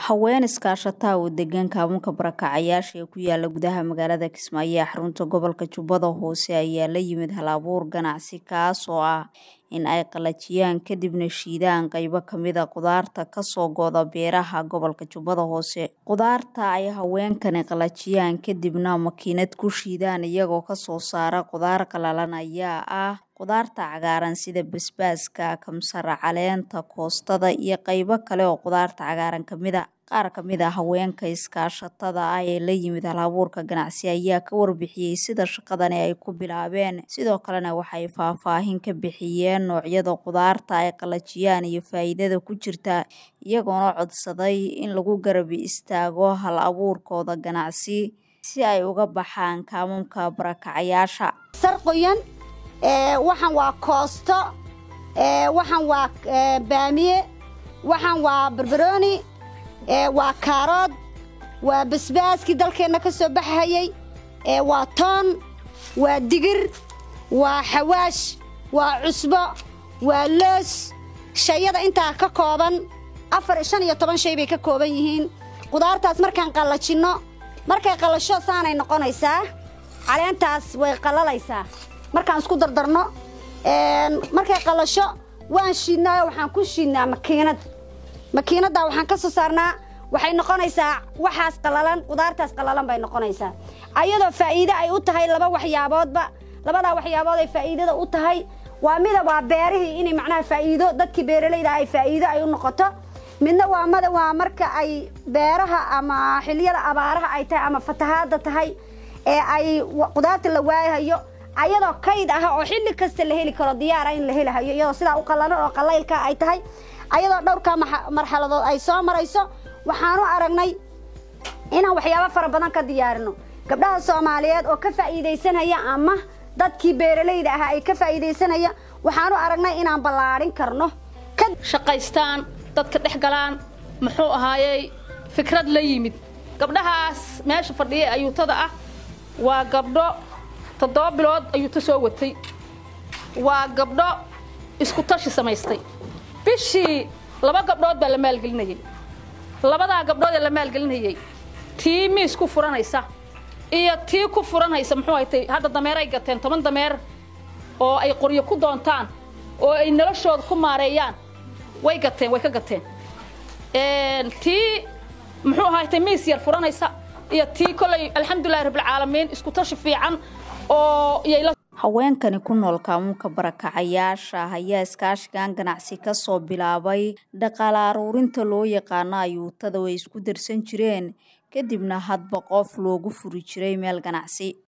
haween iskaashataa oo degan kaamunka barakacayaasha ee ku yaala gudaha magaalada kismaayo ee xarunta gobolka jubbada hoose ayaa la yimid hal-abuur ganacsi kaas oo ah in ay qalajiyaan kadibna shiidaan qaybo kamida qudaarta kasoo go'da beeraha gobolka jubbada hoose qudaarta ay haweenkani qalajiyaan kadibna makiinad ku shiidaan iyagoo kasoo saara qudaar qalalan ayaa ah qudaarta cagaaran sida basbaaska kamsar caleenta koostada iyo qaybo kale oo qudaarta cagaaran kamida qaar kamid a haweenka iskaashatada ah ee la yimid hal-abuurka ganacsi ayaa ka warbixiyey sida shaqadani ay ku bilaabeen sidoo kalena waxay faahfaahin ka bixiyeen noocyada qudaarta ay qalajiyaan iyo faa'iidada ku jirta iyagoona codsaday in lagu garabi istaago hal-abuurkooda ganacsi si ay uga baxaan kaamunka barakacayaasha sarqoyan waxaan waa koosto waxaan waa baamiye waxaan waa barbarooni waa kaarood waa basbaaskii dalkeenna ka soo baxahayey waa toon waa digir waa xawaash waa cusbo waa loos shayada intaa ka kooban afar shan iyo toban shay bay ka kooban yihiin qudaartaas markaan qallajinno markay qallasho saanay noqonaysaa caleentaas way qallalaysaa markaan isku dardarno markay qallasho waan shiidnaayo waxaan ku shiidnaa makiinad makiinaddaa waxaan ka soo saarnaa waxay noqonaysaa waxaas qallalan qudaartaas qallalan bay noqonaysaa ayadoo faa'iide ay u tahay laba waxyaaboodba labadaa waxyaabood ay faa'iidada u tahay waa mida waa beerihii inay macnaha faa'iido dadkii beeralayda ay faa'iido ay u noqoto midna waa mada waa marka ay beeraha ama xiliyada abaaraha ay tahay ama fatahaadda tahay ee ay qudaarta la waayahayo ayadoo kayd ah oo xilli kasta la heli karo diyaara in la helahayo iyadoo sidaa u qallalan oo qallaylka ay tahay ayadoo dhowrkaa marxaladood ay soo marayso waxaanu aragnay inaan waxyaabo fara badan ka diyaarino gabdhaha soomaaliyeed oo ka faa'iidaysanaya ama dadkii beeralayda ah ay ka faa'iidaysanaya waxaanu aragnay inaan ballaadhin karno shaqaystaan dadka dhex galaan muxuu ahaayey fikrad la yimid gabdhahaas meesha fadhiya ayuutada ah waa gabdho toddoba bilood ayuuta soo watay waa gabdho isku tashi samaystay bishii laba gabdhood baa la maalgelinayay labadaa gabdhood ee la maalgelinayay tii miis ku furanaysa iyo tii ku furanaysa muxuu haytay hadda dameeray gateen toban dameer oo ay qoryo ku doontaan oo ay noloshooda ku maareeyaan way gateen way ka gateen tii muxuu ahaytay miis yar furanaysa iyo tii kolay alxamdulilahi rabbilcaalamiin isku tashi fiican oo haweenkani ku nool kaamuunka barakacayaasha ayaa iskaashigan ganacsi kasoo bilaabay dhaqaale aruurinta loo yaqaano ayuutada way isku darsan jireen kadibna hadba qof loogu furi jiray meel ganacsi